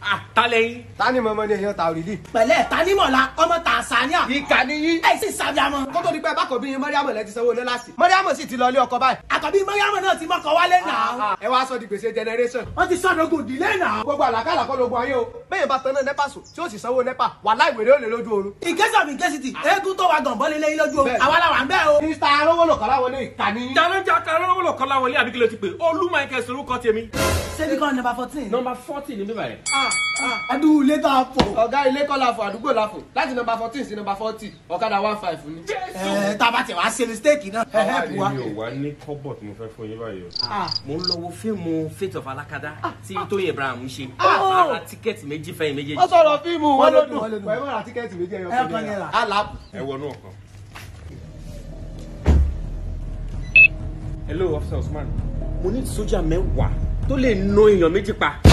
àtàlẹ́yìn. ta ni mọ̀mọ́ ni èèyàn ta òrìlì. pẹ̀lẹ́ tanímọ̀lá ọmọ tàṣánìà ìkà ni yín. ẹ̀ sì sàbíàmọ́. kó tó di pé bákò bí yín mọ́ríàmọ̀ lẹ ti sanwó ní láti. mọ́ríàmọ̀ sì ti lọ ilé ọkọ báyìí. àkọ́bí mọ́ríàmọ̀ náà ti mọ́kọ wálé náà. ẹ wá sọ di gbèsè generation. wọ́n ti sọ́dọ̀gùn ìdílé náà. gbogbo àlàkàlà kọ́ lóògùn ayé o. bẹ́ẹ̀ bá tanná nẹ́pà sùn tí ó sì sanwó nẹ́pà wà láì wèrè ó lè lójú oorun. in case of incasity eégún tó wa gànbọ́ lé lẹ́yìn lójú o Bẹ́ẹ̀. àwa la wà ń bẹ́ẹ̀ o. mr arówólò kọ́lá wọlé ìkà ni yín. jalanja karọ́wọ́lọ̀ kọ́lá wọlé àbí kí ló ti pè olú michael sorúkọ tèmi. ṣebí kan number fourteen. nọmba forty ní bíbá yẹn. adúlù ilé tá a fò. ọ̀gá ilé kọ́ la fò àdúgbò la fò láti nọmba fourteen sí nọmba forty ọ̀kadà one five ni. ẹ tá a bá tẹ̀ wá ṣe mistake náà. ẹ ẹ bu wa. mi ò wá ní kọ́bọ̀ tí mo fẹ́ fún yín báyìí o. mo ń lọ wo fíìmù fate of alakada tí tóyìn ibrahim ṣe. máa ra tíkẹ́ẹ̀tì méjì fẹ́yìn méjèèjì. wọ́n sọ̀rọ̀ fíìmù wọn Wọ́n ló ló dùn, dùn. wọ́n ló dùn. wọ́n mọ̀ ra tíkẹ́ẹ̀tì méjì ẹyọ Ẹyọ kan naira. aláàpù. ẹ wọnú ọkàn. hello officer usman mo ní sójà mẹ́wàá tó lè no èèyàn méjì pa.